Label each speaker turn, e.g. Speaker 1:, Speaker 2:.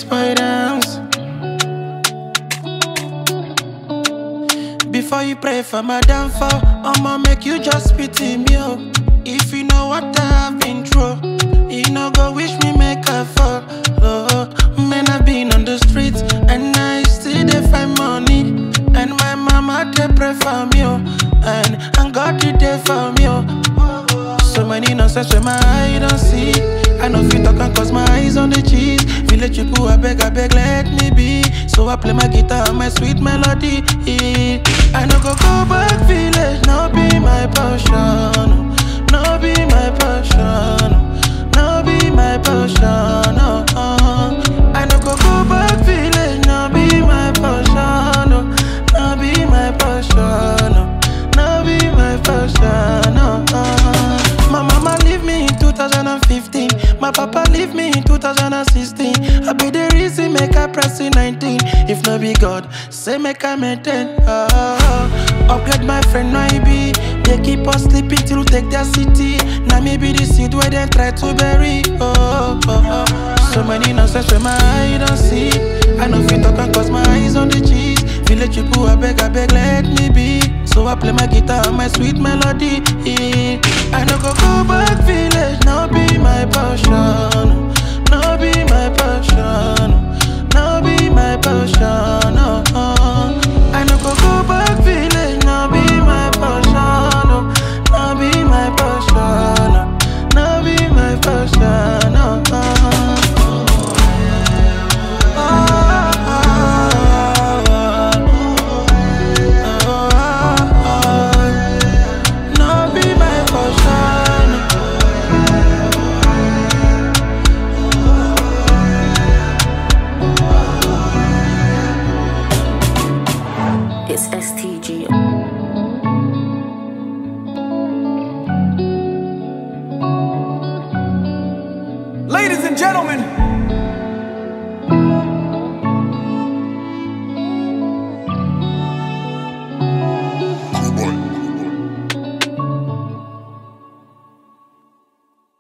Speaker 1: boy dance. Before you pray for my downfall, I'ma make you just pity me. Oh. If you know what I've been through, you know go wish me make a fall. Oh, man, I've been on the streets and I still dey find money. And my mama they pray for me, oh. and and God did there for me. Oh. So many nonsense when my eye don't see. I know fit talk and cause my eyes on the cheese. Village people, I beg, I beg, let me be. So I play my guitar and my sweet melody. I no go go back village, no be my passion. No be my passion. No be my passion. Oh, oh. I no go go back village, no be my passion. Oh, no be my passion. Oh, no be my passion. Oh, oh. My mama leave me in 2015. My papa leave me in 2016. I be the reason make I press in 19. If no be God, say make I maintain. Oh, upgrade my friend no I be. They keep us sleeping till we take their city. Now me be the seed where they try to bury. Oh, oh, oh. so many nonsense when my eye don't see. I know fit talk and cause my eyes on the cheese. Village people, I beg, I beg, let me be. So I play my guitar and my sweet melody. I no go go back village, now be my passion.